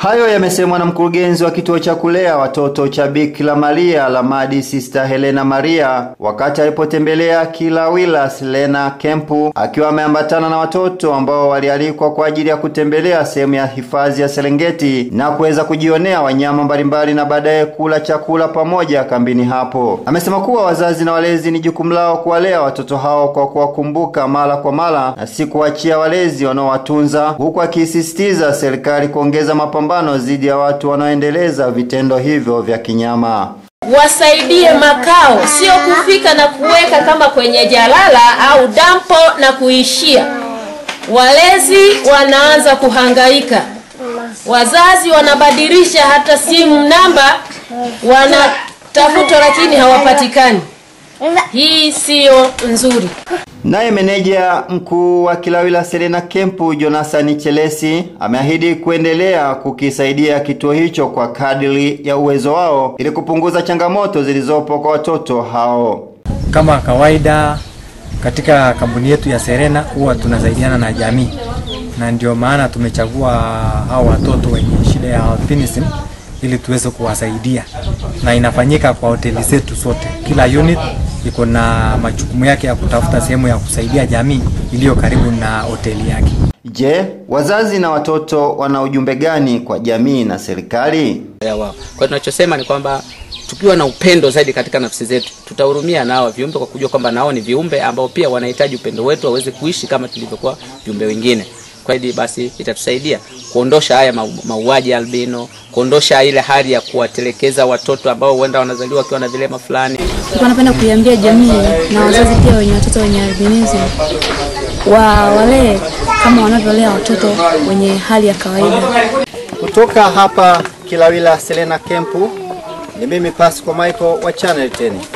Hayo yamesemwa na mkurugenzi wa kituo cha kulea watoto cha Bikira Maria Lamadi Sister Helena Maria wakati alipotembelea Kilawila Selena Kempu akiwa ameambatana na watoto ambao walialikwa kwa ajili ya kutembelea sehemu ya hifadhi ya Serengeti na kuweza kujionea wanyama mbalimbali na baadaye kula chakula pamoja kambini hapo. Amesema kuwa wazazi na walezi ni jukumu lao kuwalea watoto hao kwa kuwakumbuka mara kwa mara na si kuachia walezi wanaowatunza, huku akisisitiza serikali kuongeza mapambano dhidi ya watu wanaoendeleza vitendo hivyo vya kinyama. Wasaidie makao, sio kufika na kuweka kama kwenye jalala au dampo na kuishia. Walezi wanaanza kuhangaika, wazazi wanabadilisha hata simu namba, wanatafutwa lakini hawapatikani. Hii siyo nzuri. Naye meneja mkuu wa Kilawila Serena Kempu Jonathan Chelesi ameahidi kuendelea kukisaidia kituo hicho kwa kadiri ya uwezo wao ili kupunguza changamoto zilizopo kwa watoto hao. Kama kawaida katika kampuni yetu ya Serena huwa tunasaidiana na jamii, na ndio maana tumechagua hao watoto wenye shida ya albinism ili tuweze kuwasaidia, na inafanyika kwa hoteli zetu zote. Kila unit iko na majukumu yake ya kutafuta sehemu ya kusaidia jamii iliyo karibu na hoteli yake. Je, wazazi na watoto wana ujumbe gani kwa jamii na serikali? ya wao. Kwa hiyo tunachosema ni kwamba tukiwa na upendo zaidi katika nafsi zetu, tutahurumia nao viumbe kwa kujua kwamba nao ni viumbe ambao pia wanahitaji upendo wetu waweze kuishi kama tulivyokuwa viumbe wengine. Kwa hiyo basi itatusaidia kuondosha haya mau- mauaji ya albino, kuondosha ile hali ya kuwatelekeza watoto ambao huenda wanazaliwa wakiwa na vilema fulani. Nilikuwa napenda kuiambia jamii na wazazi pia wenye watoto wenye albinism wa walee kama wanavyolea watoto wenye hali ya kawaida. Kutoka hapa Kilawila Selena Kempu, ni mimi Pasco Michael wa Channel 10.